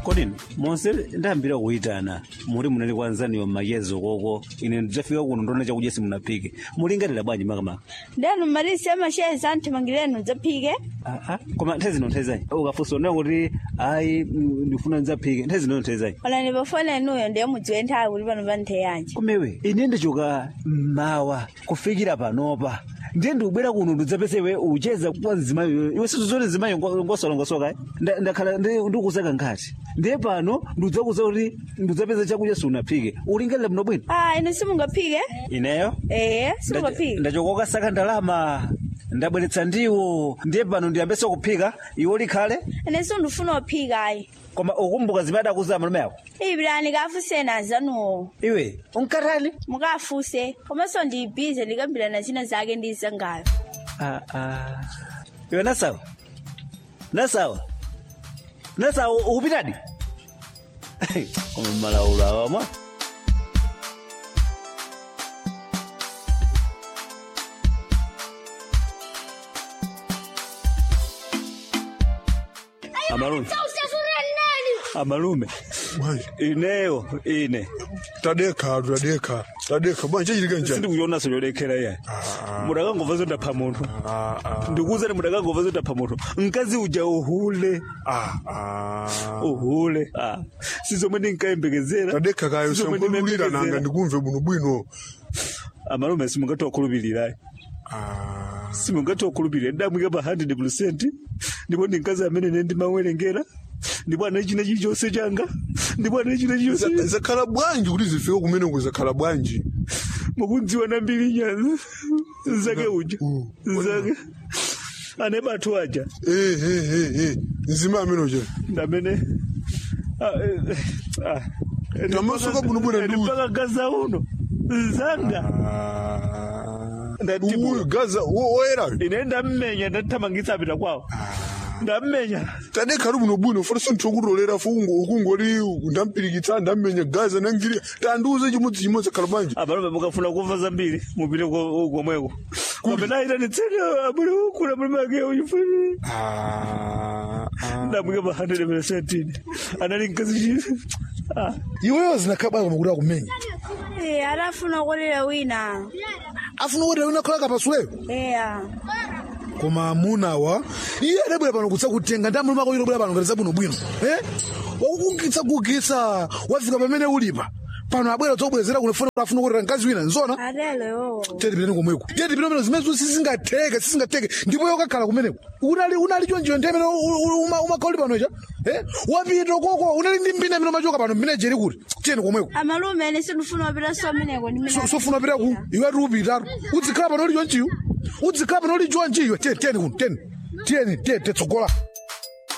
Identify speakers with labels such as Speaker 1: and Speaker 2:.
Speaker 1: kodini monse ndayambira kuyitana muli munali kwanzaniyo mayezo koko ine ndidzafika kuno ndona chakudya simunaphike mulingalira bwanji makamaka
Speaker 2: ndenu marisi amasheza anthimangirenu dzaphike
Speaker 1: aa koma nthawi zino nthawi zanyi ukafunsa unayo kuti ayi mm, ndifuna ndidzaphike nthawi zino nthawi zanyi
Speaker 2: olani pafona inuyo ndiye mudziwe nthawi kuti pano pa nthawi yanji
Speaker 1: kumewe ine ndichoka mmawa kufikira panopa ndiye ndikubwera kuno ndidzapese iwe ucheza kwa nzimayo iwe sizozoti nzimayo ngosolongosoka ndakhala ndi- ndikusaka nkhati ndiye pano ndidzakuza kuti ndidzapeza chakudya siunaphike ulingalira bwino bwino
Speaker 2: ah inu simungaphike
Speaker 1: ineyo
Speaker 2: ee simungaphike
Speaker 1: ndachoka ukasaka ndalama ndabweretsa ndiwo ndiye pano ndiyambese kuphika iwo likhale
Speaker 2: ine sindifuna kuphika ayi
Speaker 1: koma ukumbuka zimene akuza malume ako
Speaker 2: iyipirani kafuseni azanuwo
Speaker 1: iwe unkatali
Speaker 2: mukafuse komanso ndiyibhize likambirana zina zake ndizangayo
Speaker 1: Ah, ah. iwe nasawa nasawa nasawa ukupitadi koma malaulo awamwa amalume amalume
Speaker 3: Bwanji,
Speaker 1: ineyo ine
Speaker 3: tadekha tadekha tadekha bwanji chachilika njani
Speaker 1: sindikuyonaso chodekera iyayi mudakangova zondapha munthu
Speaker 3: Ah, ah,
Speaker 1: ndikuwuzani mudakangova zondapha munthu mkazi uja uhule
Speaker 3: ah, ah.
Speaker 1: uhule ah. sizomwe ndinkayembekezera
Speaker 3: tadekha kayo
Speaker 1: Sizomwe
Speaker 3: sankolulira nanga
Speaker 1: ndimembekezera.
Speaker 3: ndikumve buno bwino
Speaker 1: amalume simungathe wakhulupirirayi
Speaker 3: Ah,
Speaker 1: simungathe wakhulupirira ndamwika pa 100 percent ndipo ndi mkazi amene ine ndimawerengera ndipo ana china chilichonse changa ndipo ana china
Speaker 3: za-
Speaker 1: chilichonse
Speaker 3: zakhala bwanji kuti zifike kumeneko zakhala bwanji
Speaker 1: mukundziwa nambiri nyanza zake uja
Speaker 3: Uh,
Speaker 1: zake ane bathu aja
Speaker 3: Eh, eh, eh, eh. nzima amenoja
Speaker 1: ndamene ah, eh, ah.
Speaker 3: Ndamasuka buno bwino ndi uyu.
Speaker 1: ndipaka gaza uno zanga Ndati
Speaker 3: uyu
Speaker 1: buno.
Speaker 3: gaza wo- woyerayo
Speaker 1: ine ndammenya ndathamangitsa apita kwawo ndammenya
Speaker 3: tadekha ali buno bwino fota sintokutolera fo ukungoli ndampirikitsa ndammenya gaza nangiri tandiuze chimodzi chimodzi zakhala bwanji
Speaker 1: abalume mukafuna kumva zambiri mupite ko- komweko kapena ayitanitseni abule ukula mulime ake uyifuni
Speaker 3: Ah, ah.
Speaker 1: ndamwika pa 100 percent ine anali mkazi chi Ah.
Speaker 4: iweyo zinakhabala koma kuti akumenya
Speaker 2: ee atafuna kulira wina
Speaker 4: afuna kuti wina kholaka pasuleyo
Speaker 2: eya
Speaker 4: koma amunawa iye adabwera pano kutsa kutenga ndi amuluma ako bwera pano ngati zabwinobwino eh wakukugitsa kugitsa wafika pamene ulipa pano abwera zobwezera kunefuna kuti afuna kuti mkazi wina nzona
Speaker 2: atelo iwowo
Speaker 4: tete piteni komweko tete piteni zimene zonse sizingatheke sizingatheke ndipo yokakhala kumeneko unali unali chonjiyo ndi amene umakhauli panocha eh wapita koko unali ndi mbina amene umachoka pano mbina jeri kuti tiyeni komweko
Speaker 2: amalume ine sindifuna kupita someneko
Speaker 4: So- sofuna pita ku iwe ati upitatu udzikhala pano uli chonchiyo udzikhala pano uli chonchiyo tiyeni tiyeni kuno tiyeni tiyeni tiyeni tetsogola